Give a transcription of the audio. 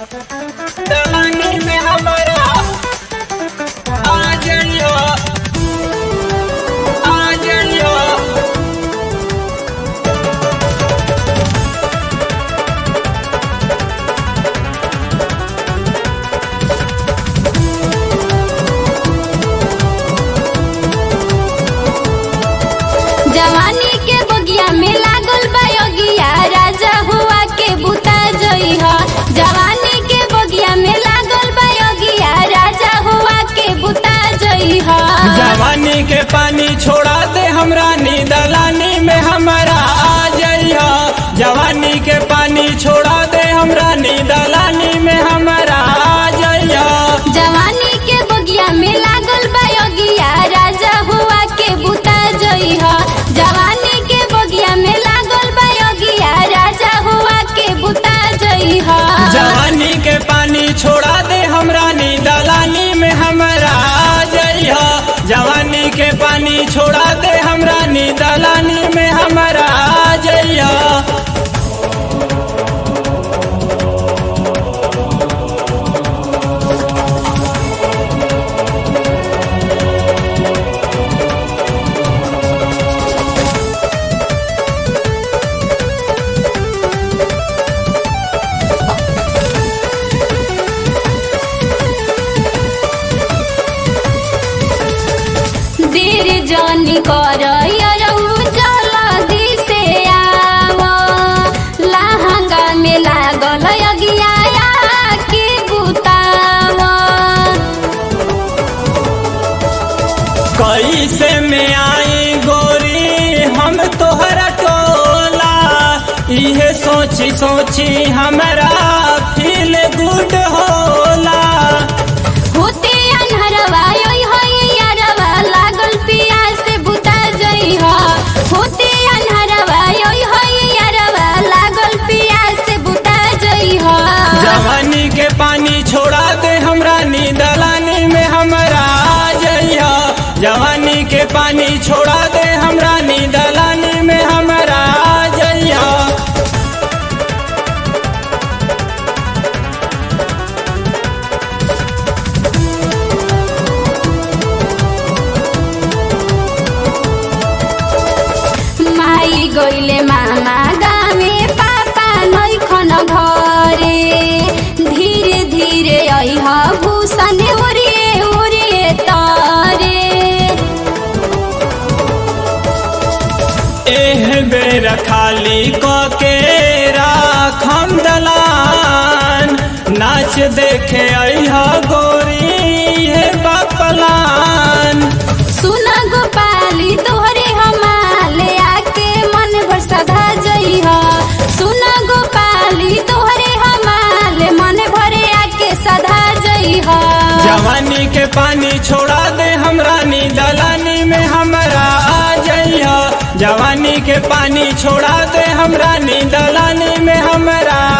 दलानी में हमारा आ जाइयो आ जाइयो जवानी के बगिया में लागल बयोगिया राजा हुआ के बुता जई ह जवानी के बगिया में लागल बयोगिया राजा हुआ के बुता जई ह जवानी के पानी छोड़ा दे हमरा नी दलानी में हमारा आ जाइयो जवानी के पानी छोड़ा दे हमरा नी दलानी में हमारा आ जाइयो जवानी के बगिया में लागल बयोगिया राजा हुआ के बुता जई ह जवानी के बगिया में लागल बयोगिया राजा हुआ के बुता जई ह जवानी के पानी छोड़ा दे हमरा नी दलानी में हमारा आ जाइयो जवानी के पानी छोड़ा दे हमरा नी दलानी में हमारा आ जाइयो देर जानी कर जल्दी से आव लहंगा में लागल अगिया के बुताव कैसे में आई गोरी हम तोहरा टोला इहे सोची सोची हमरा फील गुड होला होते अनहरवा योई होई यारवा लागल पियास से बुता जई ह होते अनहरवा योई होई यारवा लागल पियास से बुता जई ह जवानी के पानी छोड़ा दे हमरा नी दलानी में हमरा आ जाइया जवानी के पानी छोड़ा दे हमरा नी दलानी में हमरा आ जाइया माई गइले मामा गामे पापा नैखन घरे धीरे धीरे अइह भूषण ओरिए ओरिए तरे एह बेर खाली क के राखम दलान नाच देखे अइहा गोरी हे बापलान सुन गोपाली तोहरे हमाले आके मन भर सधा जइह सुन गोपाली तोहरे हमाले मन भरे आके सधा जइह जवानी के पानी छोड़ा दे हमरा नी दलानी में हमरा आ जाइया जवानी के पानी छोड़ा दे हमरा नी दलानी में हमरा